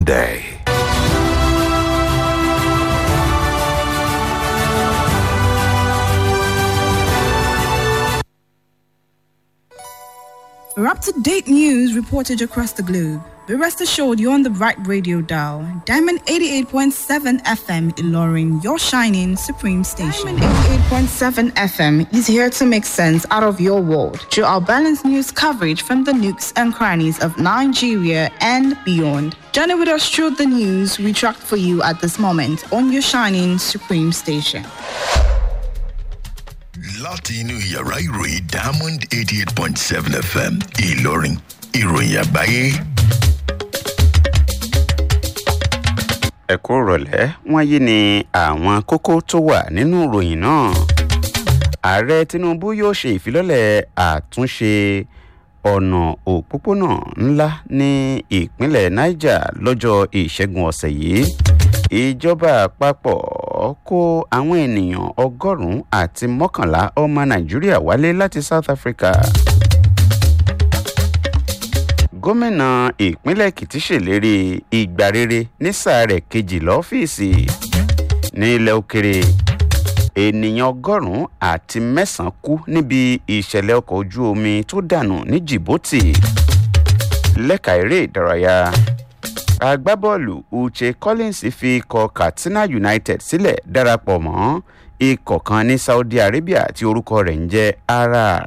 day. For up to date news reported across the globe, be rest assured you're on the right radio dial. Diamond 88.7 FM Ilorin, your shining supreme station. Diamond 88.7 FM is here to make sense out of your world through our balanced news coverage from the nooks and crannies of Nigeria and beyond. Journey with us through the news we tracked for you at this moment on your shining supreme station. láti inú yàrá ìròyìn diamond eighty eight point seven fm ìlọrin ìròyìn àgbáyé. ẹ̀kọ́ rọ̀lẹ́ wọ́n yí ni àwọn kókó tó wà nínú ìròyìn náà ààrẹ tinubu yóò ṣe ìfilọ́lẹ̀ àtúnṣe ọ̀nà òpópónà ńlá ní ìpínlẹ̀ niger lọ́jọ́ ìṣẹ́gun ọ̀sẹ̀ yìí ìjọba àpapọ̀ kó àwọn ènìyàn ọgọ́rùn-ún àti mọ́kànlá ọmọ nàìjíríà wálé láti south africa gómìnà ìpínlẹ̀ èkìtì ṣèlérí ìgbà rere ní sáà rẹ̀ kejì lọ́fíìsì ní ilẹ̀ òkèrè ènìyàn ọgọ́rùn-ún àti mẹ́sàn-án kú níbi ìṣẹ̀lẹ̀ ọkọ̀ ojú omi tó dànù ní djibouti lẹ́ka eré ìdárayá agbábọ́ọ̀lù uche collins fi ikọ̀ katsina united sílẹ̀ darapọ̀ mọ́ ikọ̀ kan ní saudi arabia tí orúkọ rẹ̀ ń jẹ́ arar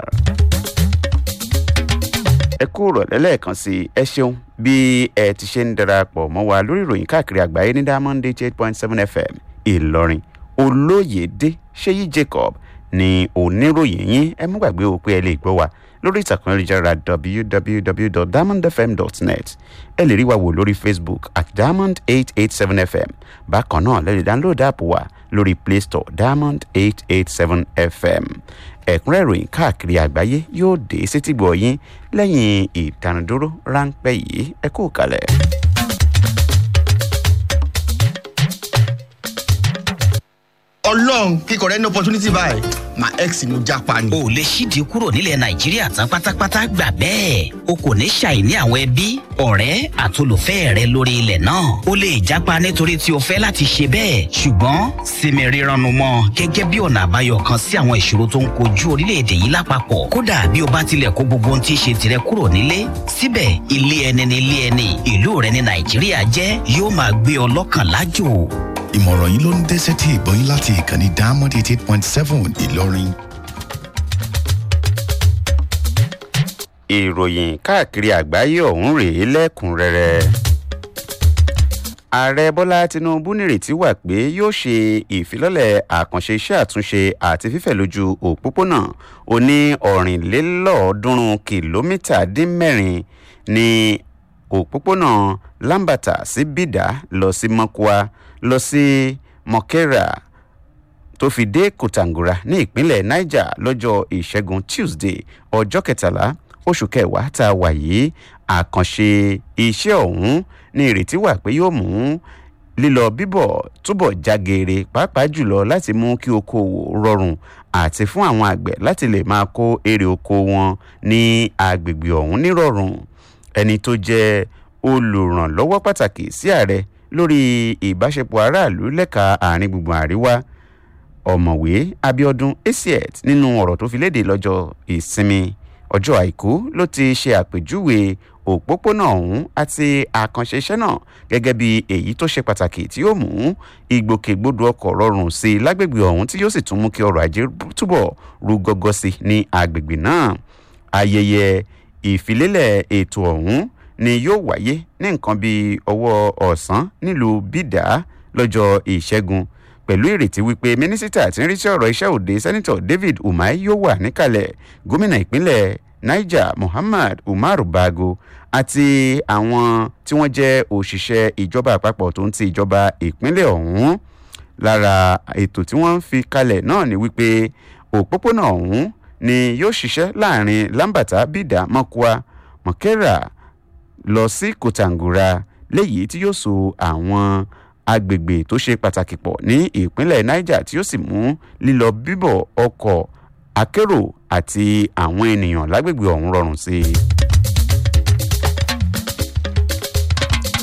ẹ kú rọ̀lẹ́ lẹ́ẹ̀kan sí ẹ ṣeun bí ẹ ti ṣe ń darapọ̀ mọ́ wa lórí ìròyìn káàkiri àgbáyé ní diamond eight point seven fm ìlọrin olóyèdè ṣéyí jacob ní oníròyìn yín ẹ mú gbàgbé o pé ẹ lè gbọ́ wa lórí ìtàkùn ayélujára www.diamondfm.net ẹ lè rí wa wò lórí facebook at diamond eight eight seven fm bákan náà lè lè download app wa lórí play store diamond eight eight seven fm ẹ̀kúnrẹ́ ìròyìn káàkiri àgbáyé yóò dé sétígbọ̀ yín lẹ́yìn ìdánudúró ráńpẹ́ yìí ẹ kú kalẹ̀. ọlọ́run kíkọ̀ rẹ ní opportunity báyìí my ex ni mo japa ni. o lè ṣíde kúrò nílẹ̀ nàìjíríà tán pátápátá gbà bẹ́ẹ̀ o kò ní ṣàìní àwọn ẹbí ọ̀rẹ́ àtolùfẹ́ rẹ lórí ilẹ̀ náà o lè japa nítorí tí o fẹ́ láti ṣe bẹ́ẹ̀ ṣùgbọ́n sinmi rírannu mọ́ gẹ́gẹ́ bí ọ̀nà àbáyọ kan sí àwọn ìṣòro tó ń kojú orílẹ̀-èdè yìí lápapọ̀ kódà bí o bá tilẹ̀ kó gbogbo ohun tí í ṣe tirẹ̀ kúrò nílé síbẹ̀ ilé ẹni ni ilé ẹni ìlú rẹ ní nàìjíríà jẹ́ yóò máa gbé ọ lọ́kàn lájò ìmọ̀ràn yìí ló ń dé sétí ìgbọ́yìn láti ìkànnì diamond eighty eight point seven ìlọrin. ìròyìn káàkiri àgbáyé ọ̀hún rèé lẹ́kùnrẹ́rẹ́ ààrẹ bọ́lá tinubu nírètí wà pé yóò ṣe ìfilọ́lẹ̀ àkànṣe iṣẹ́ àtúnṣe àti fífẹ̀ lójú òpópónà oní ọ̀rìnlélọ́ọ̀ọ́dúnrún kìlómítà dín mẹ́rin ní òpópónà lambata sí bídà lọ sí mọ́kúá lọ sí mọ̀kẹ́rà tó fi dé kòtàngóra ní ìpínlẹ̀ niger lọ́jọ́ ìṣẹ́gun tuesday ọjọ́ kẹtàlá oṣù kẹwàá tá a wà yìí àkànṣe iṣẹ́ ọ̀hún ní ìrètí wà pé yóò mú lílọ bíbọ̀ túbọ̀ jágeere pàápàá jùlọ láti mú kí okòwò rọrùn àti fún àwọn àgbẹ̀ láti lè máa kó èrè oko wọn ní agbègbè ọ̀hún nírọ̀rùn ẹni tó jẹ́ olùrànlọ́wọ́ pàtàkì sí ààrẹ lórí ìbáṣepọ̀ aráàlú lẹ́ka àárín gbùngbùn àríwá ọ̀mọ̀wé abiodun asiet nínú ọ̀rọ̀ tó fi léde lọ́jọ́ ìsinmi ọjọ́ àìkú ló ti ṣe àpèjúwe òpópónà ọ̀hún àti àkànṣe iṣẹ́ náà gẹ́gẹ́ bí èyí tó ṣe pàtàkì tí yóò mú ìgbòkègbodò ọkọ̀ rọrùn sí i lágbègbè ọ̀hún tí yóò sì tún mú kí ọrọ̀ ajé túbọ̀ rú gọ́gọ́ sí i ní agbègbè náà ayẹyẹ ìfilélẹ̀ ètò ọ̀hún ni yóò wáyé ní nǹkan bíi ọwọ́ ọ̀sán nílùú bídà lọ́jọ́ ìṣẹ́gun pẹ̀lú ìrètí wípé mínísítà tí ń rí sí ọ̀rọ̀ iṣẹ́ òde sẹ́nitọ̀ david umar yóò wà níkàlẹ̀ gómìnà ìpínlẹ̀ niger muhammad umar bago àti àwọn tí wọ́n jẹ́ òṣìṣẹ́ ìjọba àpapọ̀ tó ń ti ìjọba ìpínlẹ̀ ọ̀hún lára ètò tí wọ́n ń fi kalẹ̀ náà ni wípé òpópónà ọ̀hún ni yóò ṣiṣẹ́ láàrin lambata bídà mọ́kúà mọ̀kẹ́rà lọ sí kòtàngóra léyìí tí yóò so àwọn agbègbè tó ṣe pàtàkì pọ̀ ní ìpínlẹ̀ niger tí yóò sì mú lílọ bíbọ̀ ọkọ̀ akérò àti àwọn ènìyàn lágbègbè ọ̀hún rọrùn sí i.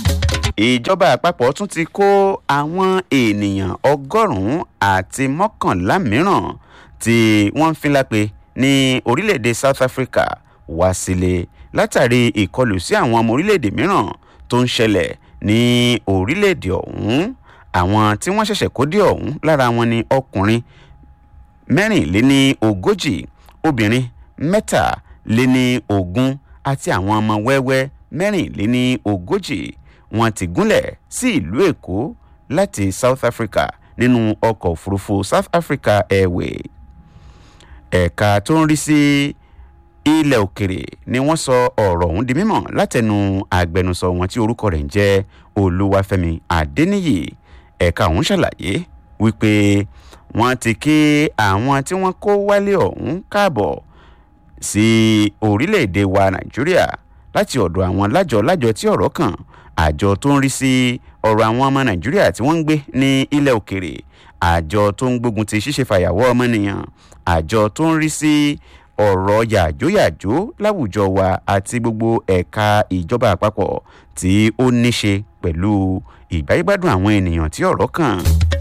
ìjọba àpapọ̀ tún ti kó àwọn ènìyàn ọgọ́rùn-ún àti mọ́kànlá mìíràn tí wọ́n ń fínlápe ní orílẹ̀-èdè south africa wá sílé látàrí ìkọlù sí àwọn ọmọ orílẹ̀-èdè mìíràn tó ń ṣẹlẹ̀ ní orílẹ̀-èdè ọ̀hún àwọn tí wọ́n ṣẹ̀ṣẹ̀ kó dé ọ̀hún lára wọn ni ọkùnrin mẹ́rìnléní ogójì obìnrin mẹ́tàléní ogún àti àwọn ọmọ wẹ́wẹ́ mẹ́rìnléní ogójì wọn ti gúnlẹ̀ sí ìlú èkó láti south africa nínú ọkọ̀ òfurufú south africa airway ẹ̀ka tó ń rí sí ilẹ̀ òkèrè ni wọ́n sọ ọ̀rọ̀ ọ̀hún di mímọ̀ látẹnu agbẹnusọ wọn tí orúkọ rẹ̀ ń jẹ́ olúwàfẹ́mi adẹ́niyì ẹ̀ka ọ̀hún ṣàlàyé wípé wọ́n ti kí àwọn tí wọ́n kó wálé ọ̀hún káàbọ̀ sí orílẹ̀-èdè wa nàìjíríà láti ọ̀dọ̀ àwọn lájọ lájọ tí ọ̀rọ̀ kàn àjọ tó ń rí sí ọ̀rọ̀ àwọn ọmọ nàìjíríà tí wọ́n ń gbé ní ilẹ̀ òkèrè àjọ tó ń gbógun ti ṣíṣe fàyàwọ́ ọmọnìyàn àjọ tó ń rí sí ọ̀rọ̀ yàjóyàjó láwùjọ wa àti gbogbo ẹ̀ka ìjọba àpapọ̀ tí ó níṣe pẹ̀lú ìgbáyégbádùn àwọn ènìyàn tí ọ̀rọ̀ kàn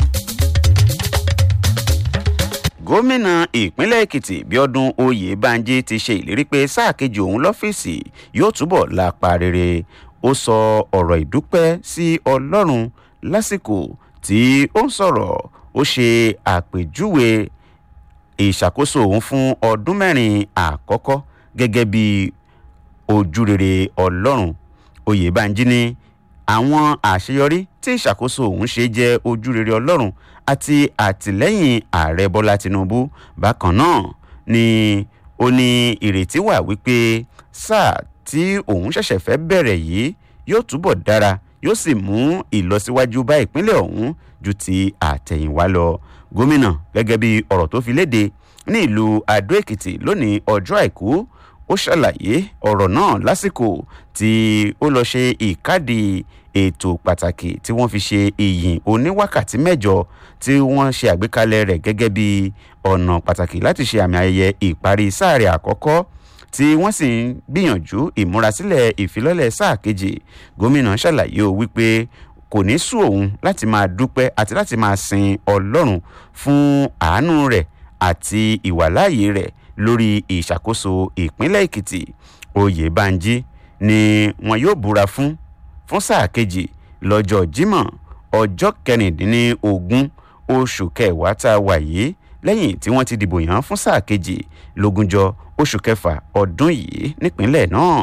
gómìnà ìpínlẹ̀ èkìtì bíọ́dún oyèbánjí ti ṣe ìlérí pé sáà kejì òun lọ́fíìsì yóò túbọ̀ lápá rere ó sọ ọ̀rọ̀ ìdúpẹ́ sí ọlọ́run lásìkò tí ó ń sọ̀rọ̀ ó ṣe àpèjúwe ìṣàkóso òun fún ọdún mẹ́rin àkọ́kọ́ gẹ́gẹ́ bí ojúrere ọlọ́run oyèbánjí ní àwọn àṣeyọrí tí ìṣàkóso òun ṣe jẹ́ ojúrere ọlọ́run àti àtìlẹ́yìn ààrẹ bọ́lá tinubu bákan náà ni ó ní ìrètí wà wípé sáà tí òun ṣẹ̀ṣẹ̀ fẹ́ bẹ̀rẹ̀ yìí yóò túbọ̀ dára yóò sì mú ìlọsíwájú bá ìpínlẹ̀ ọ̀hún ju ti àtẹ̀yìnwá lọ gómìnà gẹ́gẹ́ bí ọ̀rọ̀ tó fi léde ní ìlú adó èkìtì lónìí ọjọ́ àìkú ó ṣàlàyé ọ̀rọ̀ náà lásìkò tí ó lọ ṣe ìkádìí ètò pàtàkì tí wọ́n fi ṣe ìyìn oníwákàtí mẹ́jọ tí wọ́n ṣe àgbékalẹ̀ rẹ̀ gẹ́gẹ́ bí ọ̀nà pàtàkì láti ṣe àmì ayẹyẹ ìparí sáà rẹ̀ àkọ́kọ́ tí wọ́n sì ń gbìyànjú ìmúrasílẹ̀ ìfilọ́lẹ̀ sáà kejì gómìnà ṣàlàyé o wípé kò ní sú òun láti máa dúpẹ́ àti láti máa sin ọlọ́run fún àánú rẹ̀ àti ìwàláàyè rẹ̀ lórí ìṣàkóso ìpínlẹ̀ èkìtì oyèbánjí ni wọn yóò búra fún fún sáà kejì lọ́jọ́ jímọ̀ ọjọ́ kẹrìndínlógún oṣù kẹwàá tá a wà yìí lẹ́yìn tí wọ́n ti dìbò yàn fún sáà kejì lógúnjọ́ oṣù kẹfà ọdún yìí nípínlẹ̀ náà.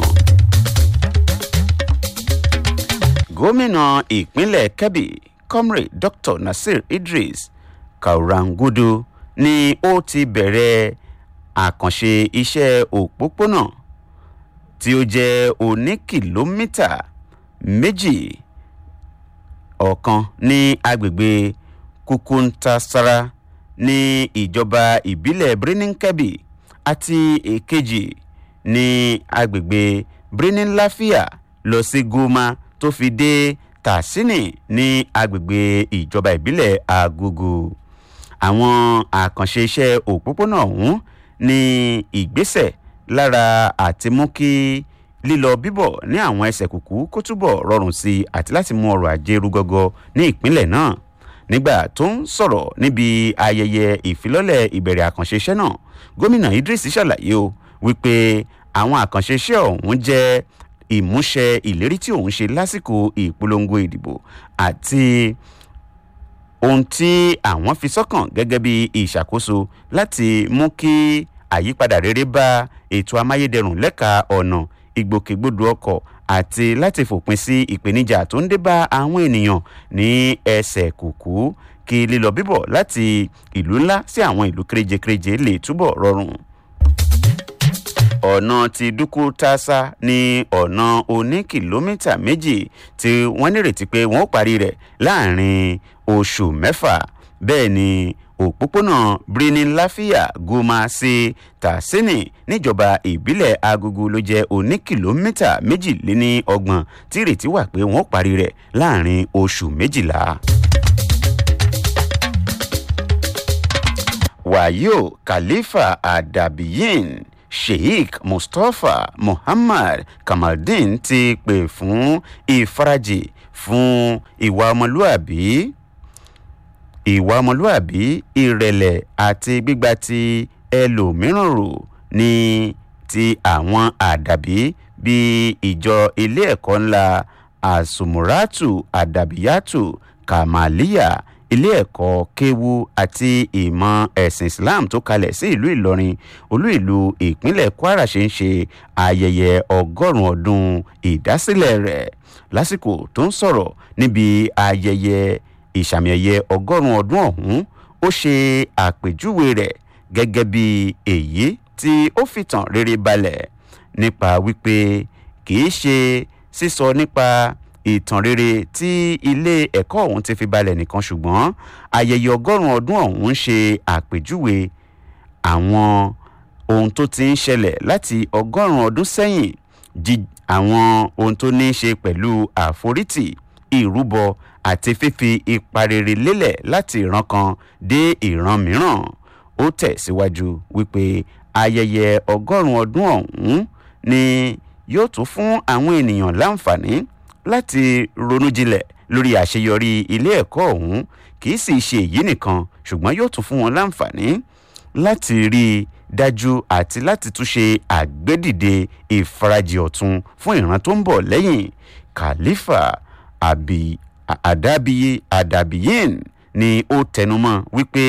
gómìnà ìpínlẹ̀ kebbi comrade dr nasir idris kaurangudu ni ó ti bẹ̀rẹ̀ àkànṣe iṣẹ́ òpópónà tí ó jẹ́ oní kìlómítà méjì ọ̀kan ní agbègbè kukuntasara ní ìjọba ìbílẹ̀ birnin kebbi àti èkejì ní agbègbè birnin lafia lọ sí goma tó fi dé tàṣínì ní agbègbè ìjọba ìbílẹ̀ agogo àwọn àkànṣe iṣẹ́ òpópónà ọ̀hún ní ìgbésẹ̀ lára àti mú kí lílọ bíbọ̀ ní àwọn ẹsẹ̀ kùkú kó túbọ̀ rọrùn sí i àti láti mú ọrọ̀ ajé rúgọ́gọ́ ní ìpínlẹ̀ náà nígbà tó ń sọ̀rọ̀ níbi ayẹyẹ ìfilọ́lẹ̀ ìbẹ̀rẹ̀ àkànṣe iṣẹ́ náà gómìnà idris ṣàlàyé o wípé àwọn àkànṣe iṣẹ́ ọ̀hún jẹ́ ìmúṣẹ ìlérí tí òun ṣe lásìkò ìpolongo ìdìbò àti ohun tí àwọn fi sọ́kàn gẹ́gẹ́ bí ìṣàkóso láti mú kí àyípadà rere bá ètò amáyédẹrùn lẹ́ka ọ̀nà ìgbòkègbodò ọkọ̀ àti láti fòpin sí ìpèníjà tó ń dé bá àwọn ènìyàn ní ẹsẹ̀ kùkú kí lílọ bíbọ̀ láti ìlú ńlá sí àwọn ìlú kéréje-kéréje lè túbọ̀ rọrùn ọ̀nà ti dúkú tásá ní ọ̀nà oní kìlómítà méjì tí wọ́n nírètí pé wọ́n ó parí rẹ̀ láàrin oṣù mẹ́fà bẹ́ẹ̀ ni òpópónà birnin láfíà goma sí tàṣínì níjọba ìbílẹ̀ agogo ló jẹ́ oní kìlómítà méjìléní ọgbọ̀n tí ìrètí wà pé wọ́n ó parí rẹ̀ láàrin oṣù méjìlá. wàyó khalifa adabiyin sheikh mustapha muhammad kamaldeen ti pè fún ìfarajì fún ìwà ọmọlúàbí ìwà ọmọlúàbí ìrẹ̀lẹ̀ àti gbígba ti ẹlòmíràn rò ní ti àwọn àdàbí bíi ìjọ ilé ẹ̀kọ́ ńlá asumuratu adabiyatu kamaliya ilé ẹ̀kọ́ kéwu àti ìmọ̀ ẹ̀sìn islam tó kalẹ̀ sí ìlú ìlọrin olú ìlú ìpínlẹ̀ kwara ṣe ń ṣe ayẹyẹ ọgọ́rùn-ún ọdún ìdásílẹ̀ rẹ̀ lásìkò tó ń sọ̀rọ̀ níbi ayẹyẹ ìsàmì ẹ̀yẹ ọgọ́rùn-ún ọdún ọ̀hún ó ṣe àpèjúwe rẹ̀ gẹ́gẹ́ bí èyí tí ó fìtàn rere balẹ̀ nípa wípé kì í ṣe sísọ nípa ìtàn rere tí ilé ẹ̀kọ́ ọ̀hún ti fi balẹ̀ nìkan ṣùgbọ́n ayẹyẹ ọgọ́rùn-ún ọdún ọ̀hún ṣe àpèjúwe àwọn ohun tó ti ń ṣẹlẹ̀ láti ọgọ́rùn-ún ọdún sẹ́yìn jí àwọn ohun tó ní í ṣe pẹ̀lú àforítì ìrúbọ àti fífi ipa rere lélẹ̀ láti ìran kan dé ìran mìíràn ó tẹ̀síwájú wípé ayẹyẹ ọgọ́rùn-ún ọdún ọ̀hún ni yóò tún fún àwọn ènìyàn láǹfààní láti ronú jinlẹ̀ lórí àṣeyọrí ilé ẹ̀kọ́ ọ̀hún kì í sì ṣe èyí nìkan ṣùgbọ́n yóò tún fún wọn láǹfààní láti rí i dájú àti láti tún ṣe àgbédìde ìfarajì ọ̀tun fún ìran tó ń bọ̀ lẹ́yìn khalifa àbí àdàbíyé àdàbíyén ni ó tẹnumọ́ wípé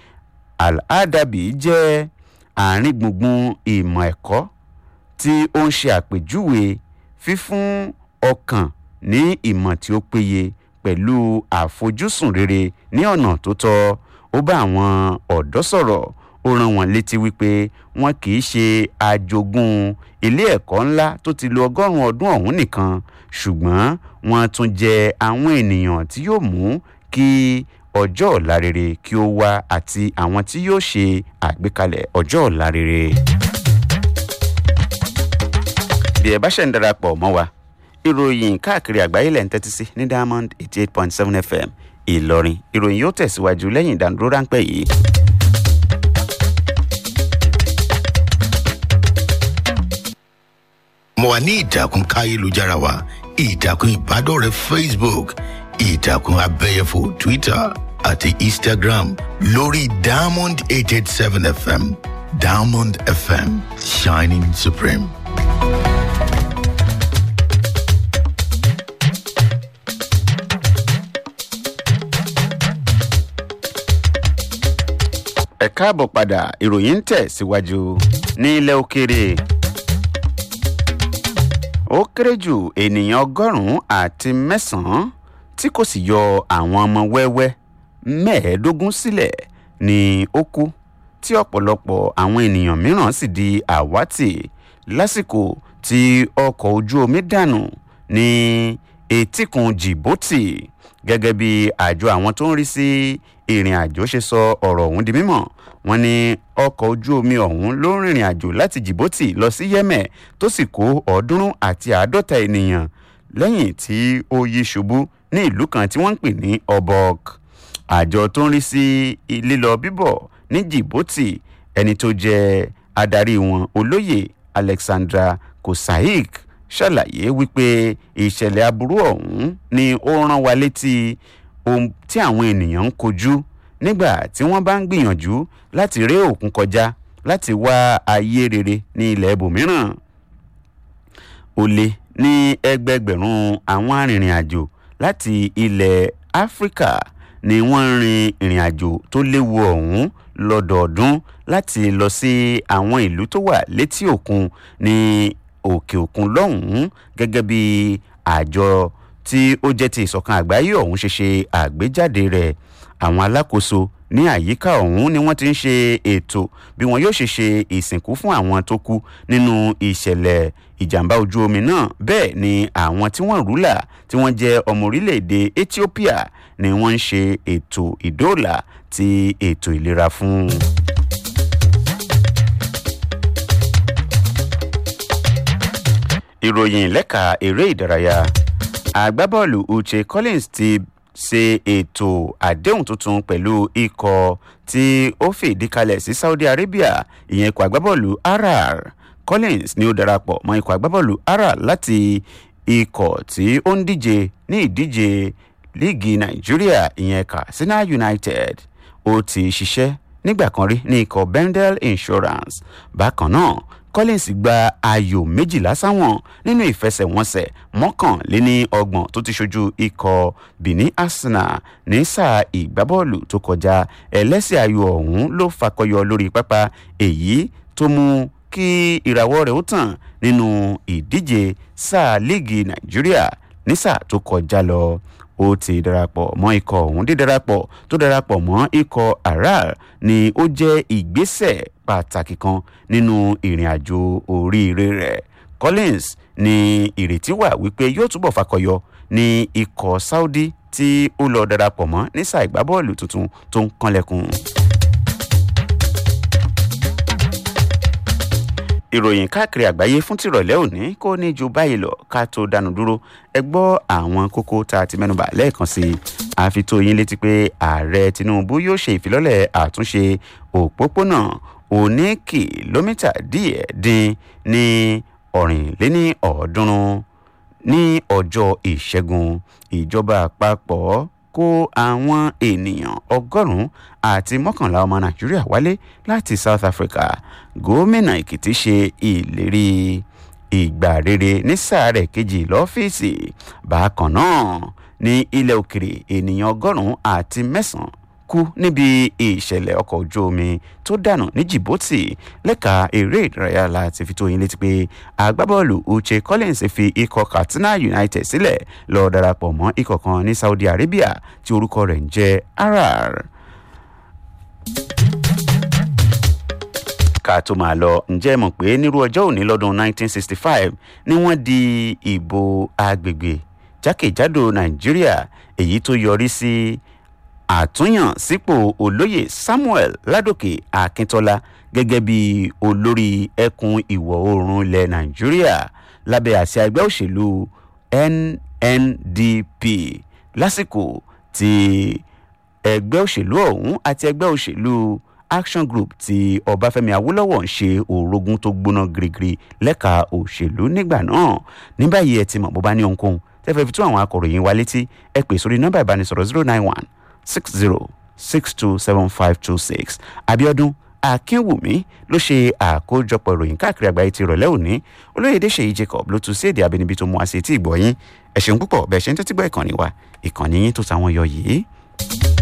al-adabi jẹ́ àárín gbùngbùn ìmọ̀ ẹ̀kọ́ tí ó ń ṣe àpèjúwe fífún ọkàn ní ìmọ̀ tí ó péye pẹ̀lú àfojúsùn rere ní ọ̀nà tó tọ́ ó bá àwọn ọ̀dọ́ sọ̀rọ̀ ó rán wọn létí wípé wọn kì í ṣe àjogún ilé ẹ̀kọ́ ńlá tó ti lo ọgọ́rùn-ún ọdún ọ̀hún nìkan ṣùgbọ́n wọn tún jẹ́ àwọn ènìyàn tí yóò mú kí ọjọ́ ọ̀la rere kí ó wá àti àwọn tí yóò ṣe àgbékalẹ̀ ọjọ́ ọ̀la rere. bí ẹ bá ṣe ń darapọ̀ mọ́ wa ìròyìn káàkiri àgbáyé lẹ́ ń tẹ́tí sí ní diamond eighty eight point seven fm ìlọrin ìròyìn yóò tẹ̀síwájú lẹ́yìn ìdánudúró ráńpẹ́ yìí. mo wà ní ìtàkùn káyélujára wa ìtàkùn ìbádọ́rẹ̀ẹ́ facebook ìtàkùn abẹ́yẹfò twitter àti instagram lórí diamond eight eight seven fm diamond fm shining supreme. ẹ káàbọ̀ padà ìròyìn ń tẹ̀ síwájú ní ilẹ̀ òkèèrè ó kéré jù ènìyàn ọgọ́rùn-ún àti mẹ́sàn-án tí kò sì yọ àwọn ọmọ wẹ́wẹ́ mẹ́ẹ̀ẹ́dógún sílẹ̀ ni ó kú tí ọ̀pọ̀lọpọ̀ àwọn ènìyàn mìíràn sì di àwátì lásìkò tí ọkọ̀ ojú omi dànù ní etíkun djibouti gẹ́gẹ́ bí àjọ àwọn tó ń rí sí ìrìn àjò ṣe sọ ọ̀rọ̀ ọ̀hún di mímọ̀ wọ́n ní ọkọ̀ ojú omi ọ̀hún ló ń rìnrìn àjò láti djibouti lọ sí yemen tó sì kó ọ̀ọ́dúnrún àti àádọ́ta ènìyàn lẹ́yìn tí ó yí ṣubú ní ìlú kan tí wọ́n ń pè ní obok àjọ tó ń rí sí lílọ bíbọ̀ ní djibouti ẹni tó jẹ́ adarí wọn olóyè alexandra kosaik ṣàlàyé wípé ìṣẹ̀lẹ̀ aburú ọ̀hún ni ó rán wa létí ohun tí àwọn ènìyàn ń kojú nígbà tí wọ́n bá ń gbìyànjú láti ré òkun kọjá láti wá ayé rere ní ilẹ̀ ibòmíràn ó lé ní ẹgbẹgbẹ̀rún àwọn arìnrìn àjò láti ilẹ̀ áfíríkà ni wọ́n ń rin ìrìn àjò tó léwu ọ̀hún lọ́dọọdún láti lọ sí àwọn ìlú tó wà létí òkun ní òkè òkun lọ́hùn-ún gẹ́gẹ́ bí àjọ tí ó jẹ́ ti ìsọ̀kan àgbáyé ọ̀hún ṣe ṣe àgbéjáde rẹ̀ àwọn alákòóso ní àyíká ọ̀hún ni wọ́n ti ń ṣe ètò bí wọn yóò ṣe ṣe ìsìnkú fún àwọn tó kú nínú ìṣẹ̀lẹ̀ ìjàmbá ojú omi náà bẹ́ẹ̀ ni àwọn tí wọ́n rúlà tí wọ́n jẹ́ ọmọ orílẹ̀-èdè ethiopia ni wọ́n ń ṣe ètò ìdóòlà ti ètò ìlera fún. ìròyìn lẹ́ka eré ìdárayá agbábọ́ọ̀lù uche collins ti ṣe ètò àdéhùn tuntun pẹ̀lú ikọ̀ tí ó fìdí kalẹ̀ sí saudi arabia ìyẹn ikọ̀ agbábọ́ọ̀lù rr collins ni ó darapọ̀ mọ́ ikọ̀ agbábọ́ọ̀lù ara láti ikọ̀ tí ó ń díje ní ìdíje líìgì nàìjíríà ìyẹn katsina united ó ti ṣiṣẹ́ nígbà kan rí ní ikọ̀ bendel insurance bákan náà collins gba ayò méjìlá sáwọn nínú ìfẹsẹ̀wọnsẹ̀ mọ́kànléní ọgbọ̀n tó ti ṣojú ikọ̀ benin arsenal ní sáà ìgbábọ́ọ̀lù tó kọjá ẹlẹ́sẹ̀ ayò ọ̀hún ló fakọyọ lórí pápá èyí tó mú kí ìràwọ̀ rẹ̀ ó tàn nínú ìdíje sáà líìgì nàìjíríà ní sáà tó kọjá lọ ó ti darapọ̀ mọ́ ikọ̀ ọ̀hún dídarapọ̀ tó darapọ̀ mọ́ ikọ̀ aral ni ó jẹ́ ìgbésẹ̀ pàtàkì kan nínú ìrìn àjò oríire rẹ̀ collins ní ìrètí wà wípé yóò túbọ̀ fakọyọ ní ikọ̀ saudi tí ó lọ darapọ̀ mọ́ ní sáà ìgbábọ́ọ̀lù tuntun tó ń kanlẹ̀kùn. ìròyìn káàkiri àgbáyé fún tìrọ̀lẹ́ òní kò ní ju báyìí lọ ká tó dánu dúró ẹ gbọ́ àwọn kókó tá a ti mẹ́nuba lẹ́ẹ̀kan sí i àfi tó yín létí pé ààrẹ tinubu yóò ṣe ìfilọ́lẹ̀ àtúnṣe òpópónà òní kìlómítà díẹ̀ dín ní ọ̀rìnléní ọ̀ọ́dúnrún ní ọjọ́ ìṣẹ́gun ìjọba àpapọ̀ kó àwọn ènìyàn ọgọ́rùn-ún àti mọ́kànlá ọmọ nàìjíríà wálé láti south africa gómìnà èkìtì ṣe ìlérí ìgbà rere ní sáà rẹ̀ kejì lọ́fíìsì bákan náà ní ilẹ̀ òkèrè ènìyàn ọgọ́rùn-ún àti mẹ́sàn-án kú níbi ìṣẹ̀lẹ̀ ọkọ̀ ojú omi tó dànù ní djibouti lẹ́ka eré ìdárayá láti fi tó yín létí pé agbábọ́ọ̀lù uche collins fi ikọ̀ katsina united sílẹ̀ lọ darapọ̀ mọ́ ikọ̀ kan ní saudi arabia tí orúkọ rẹ̀ ń jẹ́ arar. ká tó máa lọ ǹjẹ́ mọ̀ pé nírú ọjọ́ òní lọ́dún 1965 ni wọ́n di ìbò agbègbè jákèjádò nàìjíríà èyí tó yọrí sí àtúnyàn sípò olóyè samuel ládòkè akíntola gẹ́gẹ́ bí olórí ẹkùn ìwọ̀ oòrùn ilẹ̀ nàìjíríà lábẹ́ àṣẹ ẹgbẹ́ òṣèlú nndp lásìkò tí ẹgbẹ́ òṣèlú ọ̀hún àti ẹgbẹ́ òṣèlú action group tí ọbáfẹ́mi awólọ́wọ̀ ń ṣe òrogún tó gbóná girigiri lẹ́ka òṣèlú nígbà náà ní báyìí ẹ ti mọ̀ bó bá ní ohunkóhun tẹ́fẹ́ fi tún àwọn akọ̀ròyìn wa létí ẹ pè sórí nọ́mbà ìbánisọ̀rọ̀ zero nine one six zero six two seven five two six abiodun akínwùmí ló ṣe àkójọpọ̀ ìròyìn káàkiri àgbáyé ti rọ̀lẹ́ òní olóyèdè ṣèyí jacob ló tún sí èdè abínibí tó mú àṣetí ìgbọ̀yìn ẹ̀ṣẹ̀ ń púpọ̀ bẹ́ẹ̀ ṣe ń tẹ́tí gbọ́ ìkànnì wa ìkànnì yín tó táwọn yọ yìí.